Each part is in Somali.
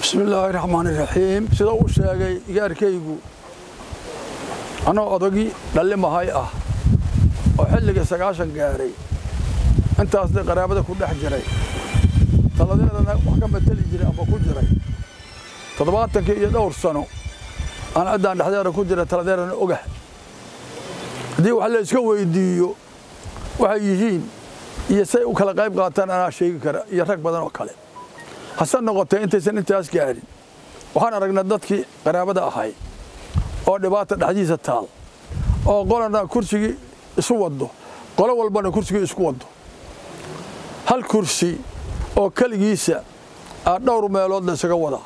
bismi illaahi raxmaani raxiim sida uu sheegay gaarkaygu anoo odagii dhallimahay ah oo xilligii sagaashan gaaray intaasna qaraabada ku dhex jiray taladeedana wax ka mateli jiray ama ku jiray toddobaatankii iyo dhowr sano aan ciddaan dhexdeeda ku jira taladeedana ogah haddii wax la iska weydiiyo waxay yihiin iyo say u kala qayb qaataan anaa sheegi kara iyo rag badan oo kale hase noqotee intaysan intaas gaadhin waxaan aragnay dadkii qaraabada ahay oo dhibaata dhexdiisa taal oo qolana kursigii isu waddo qolo walbana kursigii isku waddo hal kursi oo keligiisa aa dhowr meelood la isaga wadaa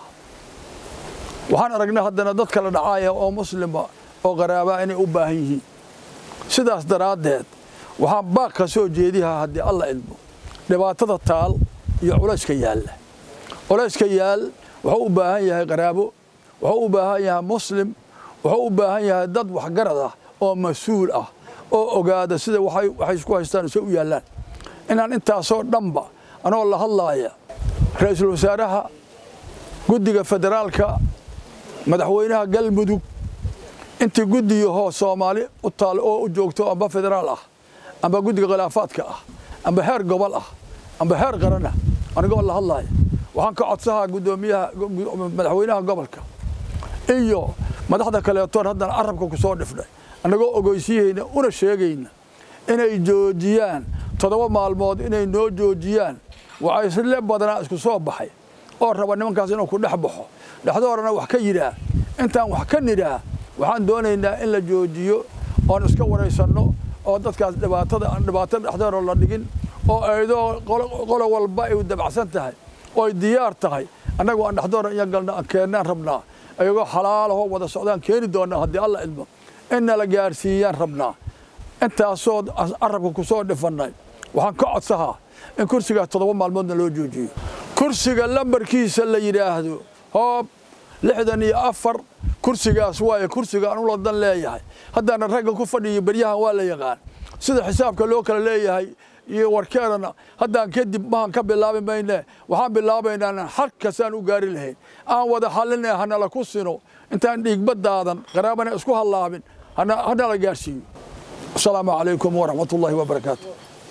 waxaan aragnay haddana dad kala dhacaaya oo muslima oo qaraabaa inay u baahan yihiin sidaas daraaddeed waxaan baaq ka soo jeedihaa haddii alla idmo dhibaatada taal iyo culayska yaalla culayska yaal wuxuu u baahan yahay qaraabo wuxuu u baahan yahay muslim wuxuu u baahan yahay dad waxgarad ah oo mas-uul ah oo ogaada sida waxay isku haystaan se u yaallaan inaan intaasoo dhanba anoo la hadlaaya ra-iisul wasaaraha guddiga federaalka madaxweynaha galmudug intii guddiyahoo soomaali u taal oo u joogto amba federaal ah amba guddiga khilaafaadka ah amba heer gobol ah amba heer qaran ah anigoo la hadlaaya waxaan ka codsahaa guddoomiyaha madaxweynaha gobolka iyo madaxda kaleetoon haddana carabka ku soo dhifnay annagoo ogoysiyeyna una sheegayna inay joojiyaan toddoba maalmood inay noo joojiyaan waxaa isle badanaa isku soo baxay oo raba nimankaas inuu ku dhex baxo dhexdoorana wax ka yidhaah intaan wax ka nidhaah waxaan doonaynaa in la joojiyo oon iska waraysanno oo dadkaas dhibaatada aan dhibaato dhexdoora la dhigin oo aydoo qolo walba ay dabacsan tahay oo ay diyaar tahay annagu aan dhexdoora iyo galna aan keennaan rabnaa ayagoo xalaalahoo wada socdaan keeni doonnaa haddii alla idmo inna la gaarsiiyaan rabnaa intaasoo carabka ku soo dhifannay waxaan ka codsahaa in kursigaas toddoba maalmoodna loo joojiyo kursiga lambarkiisa la yidhaahdo hoob lixdan iyo afar kursigaas waaye kursiga aan ula dan leeyahay haddaana ragga ku fadhiyo beryahan waa la yaqaan sida xisaabka loo kala leeyahay iyo warkeedana haddaan kadib mahan ka bilaabi mayne waxaan bilaabaynaa halkasaan u gaari lahayn aan wada hallin ee hanala ku sino intaan dhiigbadaadan qaraabana isku hallaabin hanala gaarsiiyo asalaamu calaykum waraxmat ullaahi wabarakaatu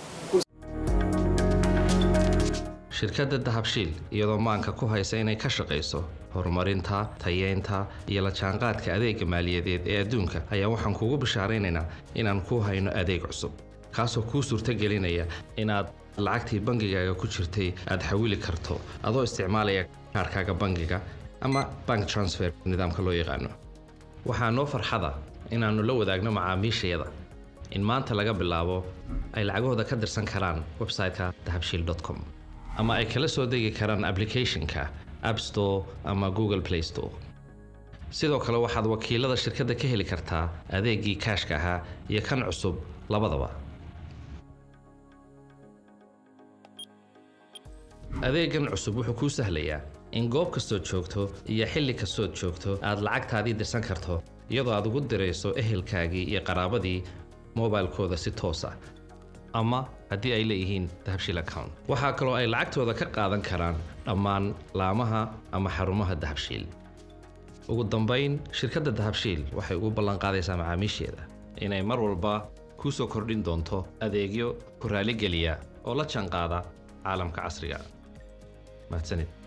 shirkadda dahabshiil iyadoo maanka ku haysa inay ka shaqayso horumarinta tayeynta iyo la jaanqaadka adeega maaliyadeed ee adduunka ayaa waxaan kugu bishaaraynaynaa inaan ku hayno adeeg cusub kaasoo kuu suurtagelinaya inaad lacagtii bangigaaga ku jirtay aad xawili karto adoo isticmaalaya kaarkaaga bangiga ama bank transfer nidaamka loo yaqaano waxaa noo farxada inaannu la wadaagno macaamiishayada in maanta laga bilaabo ay lacagahooda ka dirsan karaan website-ka dahabshiil com ama ay kala soo degi karaan applicationka app store ama google play store sidoo kale waxaad wakiilada shirkadda ka heli kartaa adeegii kaashka ahaa iyo kan cusub labadaba adeegan cusub wuxuu kuu sahlayaa in goob kastood joogto iyo xilli kastood joogto aad lacagtaadii dirsan karto iyadoo aad ugu dirayso ehelkaagii iyo qaraabadii mobilkooda si toos ah ama haddii ay leeyihiin dahabshiil account waxaa kaloo ay lacagtooda ka qaadan karaan dhammaan laamaha ama xarumaha dahabshiil ugu dambayn shirkadda dahabshiil waxay ugu ballanqaadaysaa macaamiisheeda inay mar walba kuu soo kordhin doonto adeegyo ku raaligeliya oo la jaanqaada caalamka casriga mahadsanid